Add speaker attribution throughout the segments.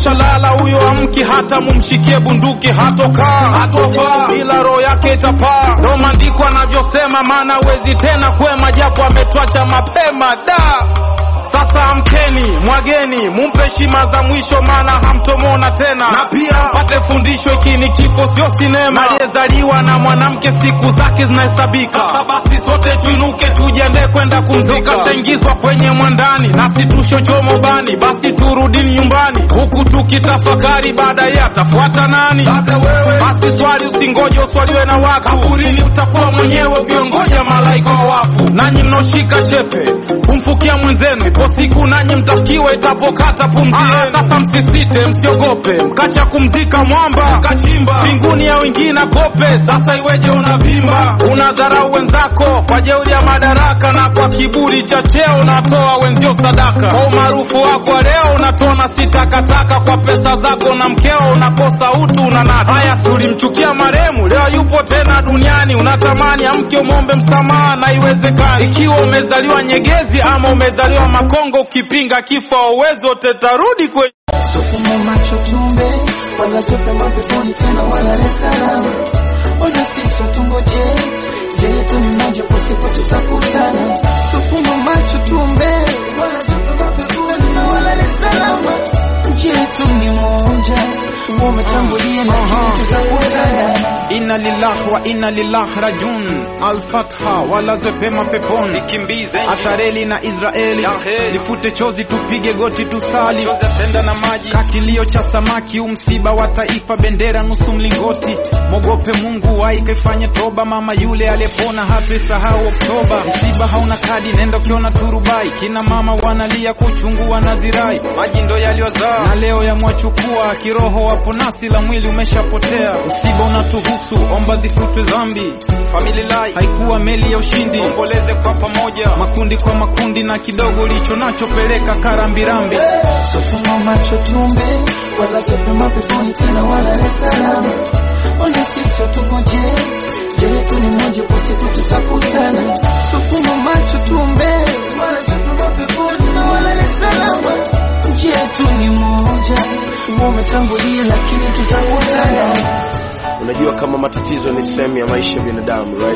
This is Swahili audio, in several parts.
Speaker 1: kashalala huyo amki hata mumshikie bunduki hatokaa hatofaa ila roho yake itapaa ndo maandiko anavyosema maana wezi tena kwema japo ametwacha mapema da sasa amkeni mwageni mumpe heshima za mwisho maana hamtomona tena na pia pate fundisho hiki ni kifo sio sinema aliyezaliwa na mwanamke siku zake zinahesabika sasa basi sote tuinuke tujiandae kwenda kumzika kashaingizwa kwenye mwandani nasi tushochomo bani basi turudini nyumbani huku tukitafakari baadaye atafuata nani basi swali usingoje uswaliwe na watu kaburini utakuwa mwenyewe ukiongoja malaika wa wafu nanyi mnaoshika chepe kumfukia mwenzenu ipo siku nanyi mtafikiwa itapokata pumzi yenu. Sasa msisite, msiogope, mkacha kumzika mwamba kachimba mbinguni ya wengine kope. Sasa iweje unavimba, unadharau wenzako kwa jeuri ya madaraka na kwa kiburi cha cheo unatoa wenzio sadaka. Kwa umaarufu wako wa leo unatona si takataka, kwa pesa zako na mkeo unakosa utu unanata. Haya, tulimchukia maremu, leo yupo tena duniani, unatamani amke umwombe msamaha na iwezekani. Ikiwa umezaliwa Nyegezi ama umezaliwa Makongo, ukipinga kifo uwezo tetarudi kwenye
Speaker 2: Sofuma macho tumbe wala sote mapeponi tena wala Dar es Salaam. Ona sisi tungoje je yetu ni moja kwa siku tutakutana. Sofuma macho tumbe wala sote mapeponi na wala Dar es Salaam. Nchi yetu ni moja umetangulia na kitu tutakutana.
Speaker 1: Inna lillahi wa inna lillahi rajun Al-Fatha walazwe pema peponi Nikimbize Atareli na Israeli Nifute chozi tupige goti tusali Chozi atenda na maji Kakilio cha samaki umsiba wa taifa bendera nusu mlingoti Mogope Mungu waikaifanye toba mama yule aliyepona hape sahau Oktoba Msiba hauna kadi nenda ukiona turubai Kina mama wanalia kwa uchungu wanazirai Maji ndo yaliyozaa na leo yamwachukua kiroho wapo nasi la mwili umeshapotea msiba unatuhusu omba zifutwe dhambi famililai haikuwa meli ya ushindi omboleze kwa pamoja makundi kwa makundi na kidogo ulicho nacho peleka karambirambi
Speaker 2: Sofuma macho tumbe wala sote mapeponi tena wala Dar es Salaam. Ona sisi tungoje je yetu ni moja kwa siku tutakutana. Sofuma macho tumbe wala sote mapeponi na wala Dar es Salaam. Nchi yetu ni moja umetangulia lakini tutakutana.
Speaker 3: unajua kama matatizo ni sehemu ya maisha ya binadamu right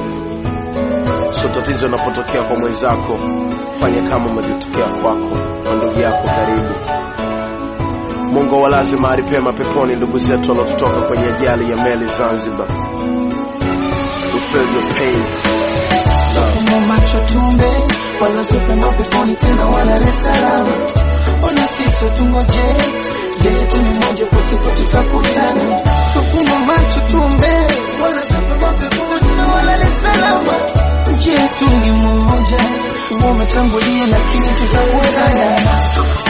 Speaker 3: so tatizo linapotokea kwa mwenzako fanya kama umevyotokea kwako kwa ndugu yako karibu mungu walaze mahali pema peponi ndugu zetu wanaotutoka kwenye ajali ya meli zanzibar we feel your pain
Speaker 2: Sofuma macho tumbe wala sote mapeponi tena wala Dar es Salaam. Ona sisi tungoje je yetu ni moja kwa siku tutakutana. Sofuma macho tumbe wala sote mapeponi na wala Dar es Salaam. Nchi yetu ni moja umetangulia lakini tutakutana.